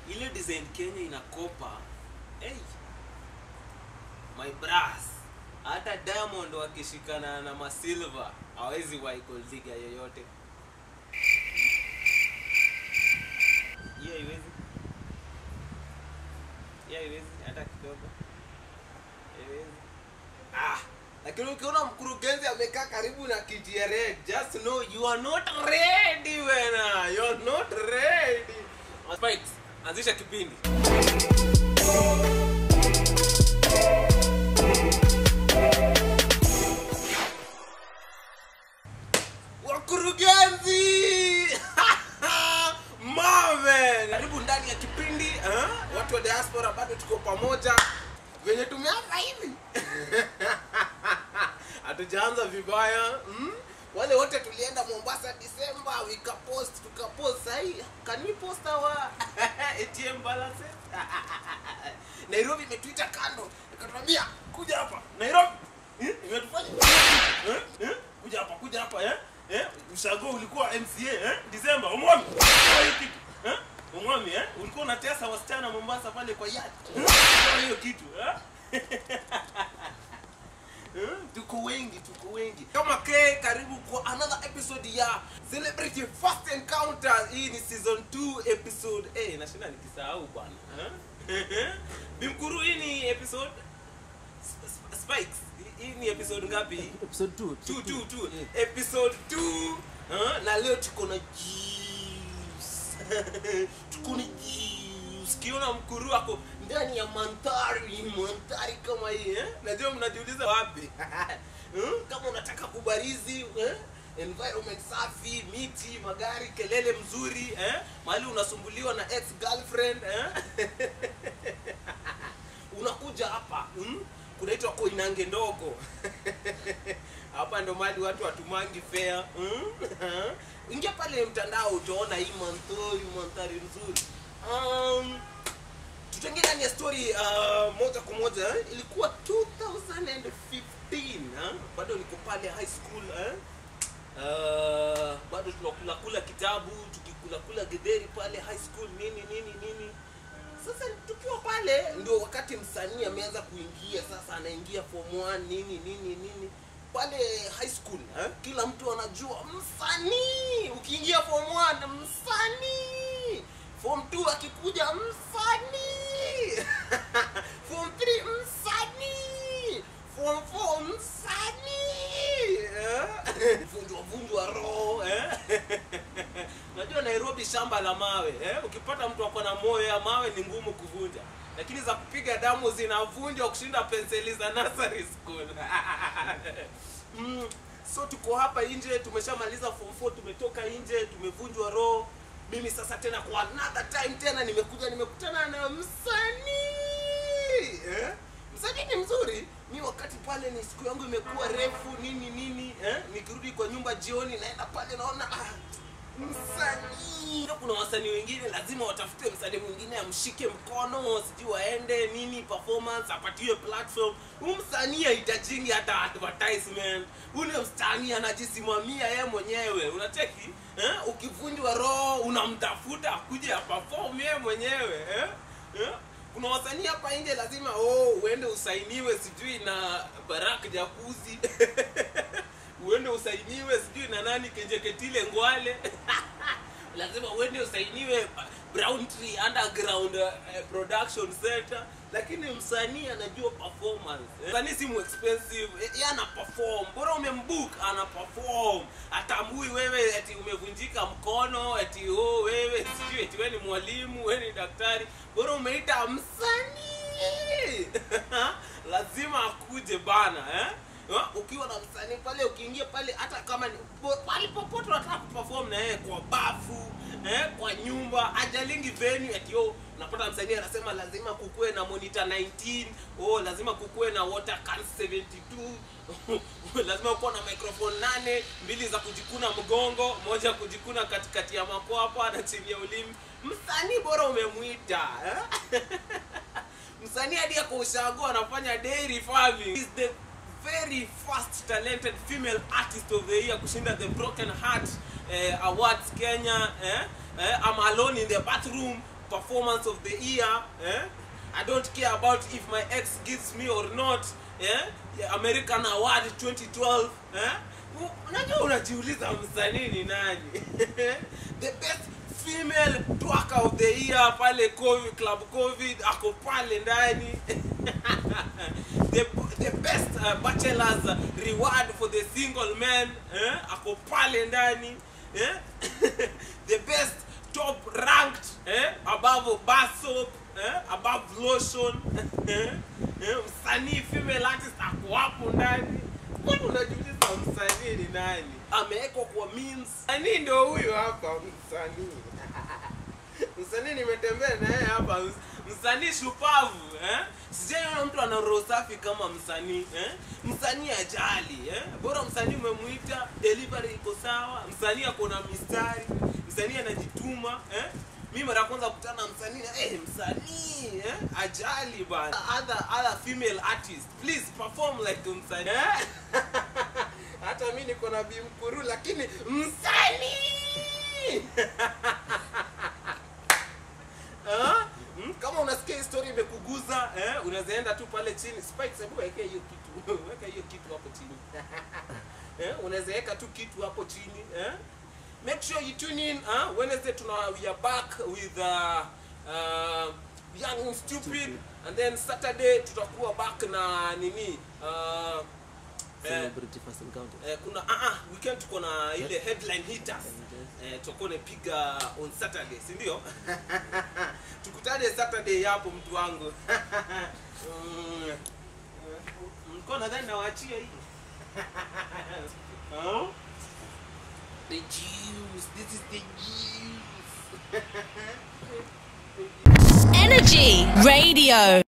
ile design kenya inakopa hey, my bras hata diamond wakishikana na masilva hawezi waikoldiga yoyote hiyo haiwezi hiyo haiwezi hata kidogo haiwezi ah lakini ukiona mkurugenzi amekaa karibu na kiti ya red just know you are not ready wena you are not ready Spikes, anzisha kipindi wakurugenzi Marvin karibu ndani ya kipindi eh? watu wa diaspora bado tuko pamoja venye tumeanza hivi hatujaanza vibaya mm? wale wote tulienda mombasa disemba wikapost tukapost sahii can we post our atm balances nairobi imetuita kando ikatuambia kuja hapa nairobi eh? imetufanya eh? eh? kuja hapa kuja hapa eh? eh? ushago ulikuwa mca eh? disemba umwami hiyo kitu eh? umwami eh? ulikuwa unatesa wasichana mombasa pale kwa yard eh? hiyo kitu eh? Eh, tuko wengi tuko wengi kama ke karibu kwa another episode ya celebrity first encounter hii ni season 2 episode eh nashinda nikisahau bwana eh? bimkuru hii ni episode Sp- Sp- spikes Hii- hii ni episode ngapi episode 2 two, two, two. episode 2 uh, na leo tuko na juice. tuko na juice. kiona mkuru ako ndani ya mandhari mandhari kama hii eh? najua mnajiuliza wapi Hmm? kama unataka kubarizi eh? environment safi miti magari kelele mzuri eh? mahali unasumbuliwa na ex girlfriend eh? unakuja hapa hmm? kunaitwa koinange ndogo hapa ndo mali watu watumangi fea hmm? ingia pale mtandao utaona hii mandhari mandhari nzuri um, tutaingia ndani ya story uh, moja kwa moja eh? ilikuwa 2015 eh? bado niko pale high school eh? uh, bado tunakula kula kitabu tukikula kula getheri pale high school nini nini nini sasa tukiwa pale ndio wakati msanii ameanza kuingia sasa anaingia form 1 nini nini nini pale high school eh? kila mtu anajua msanii ukiingia form 1 msanii form 2 akikuja msanii form 3 msanii form 4 msanii eh? vunjwa vunjwa roho eh? unajua nairobi shamba la mawe eh? ukipata mtu ako na moyo ya mawe ni ngumu kuvunja lakini za kupiga damu zinavunjwa kushinda penseli za nursery school mm, so tuko hapa nje tumeshamaliza form 4 tumetoka nje tumevunjwa roho mimi sasa tena kwa another time tena nimekuja nimekutana na msanii eh? msanii ni mzuri mi wakati pale ni siku yangu imekuwa refu nini nini eh? nikirudi kwa nyumba jioni naenda pale naona ah, msanii Ndio kuna wasanii wengine lazima watafute msanii mwingine amshike mkono sijui waende nini performance apatiwe platform huu msanii hahitajingi hata advertisement ule msanii anajisimamia yeye mwenyewe unacheki eh? ukivunjwa roho unamtafuta akuje aperform yeye mwenyewe eh? Eh? kuna wasanii hapa nje lazima oh, uende usainiwe sijui na barak jakuzi uende usainiwe sijui na nani kenjeketile ngwale lazima uende usainiwe brown tree underground uh, production center lakini msanii anajua performance eh. msanii si mu expensive eh, yeye ana perform bora umembook ana perform atambui wewe eti umevunjika mkono eti oh wewe sijui eti wewe ni mwalimu wewe ni daktari bora umeita msanii lazima akuje bana eh Ha? ukiwa na msanii pale ukiingia pale hata kama ni po- pale popote unataka kuperform na yeye kwa bafu eh, kwa nyumba ajalingi venue ati oh, unapata msanii anasema lazima kukuwe na monitor 19 oh, lazima kukuwe na water can 72 lazima kuwa na microphone nane mbili za kujikuna mgongo moja kujikuna katikati ya makwapa na chini ya ulimi msanii bora umemwita eh? msanii hadi ako ushago anafanya dairy farming He's the very first talented female artist of the year kushinda the broken heart eh, awards kenya eh? Eh, I'm alone in the bathroom performance of the year eh? i don't care about if my ex gives me or not eh? Yeah, american award 2012 eh? U- unajua unajiuliza msanii ni nani the best female twerker of the year pale covid club covid ako pale ndani the, the best uh, bachelors uh, reward for the single man eh? ako pale ndani eh? the best top ranked eh? above bar soap eh? above lotion eh? eh? msanii female artist ako hapo ndani mbona unajiuliza msanii ni nani amewekwa kwa memes msanii ndio huyu hapa msanii msanii nimetembea naye hapa ms- msanii shupavu eh? sijaiona mtu ana roho safi kama msanii eh? msanii ajali eh? bora msanii umemwita delivery iko sawa msanii ako na mistari msanii anajituma eh? mi mara ya kwanza kukutana na msanii eh, msanii eh? ajali bana other, other female artist please perform like msanii eh? hata mi niko na bimkuru lakini msanii Ah, mm, kama unasikia hii story imekuguza eh, unaweza enda tu pale chini Spikes, hebu weke hiyo kitu weka hiyo kitu hapo chini eh, unaweza weka tu kitu hapo chini eh? make sure you tune in uh, wednesday tuna we are back with uh, uh, young and stupid, Stupid. and then saturday tutakuwa back na nini uh, eh, Celebrity first encounter. eh, kuna uh, uh, weekend tuko na ile headline hitters eh, tutakuwa napiga on saturday si ndio tukutane saturday hapo mtu wangu Mm, eh, mlikuwa nadhani nawaachia hii Huh? the juice this is the juice Energy Radio.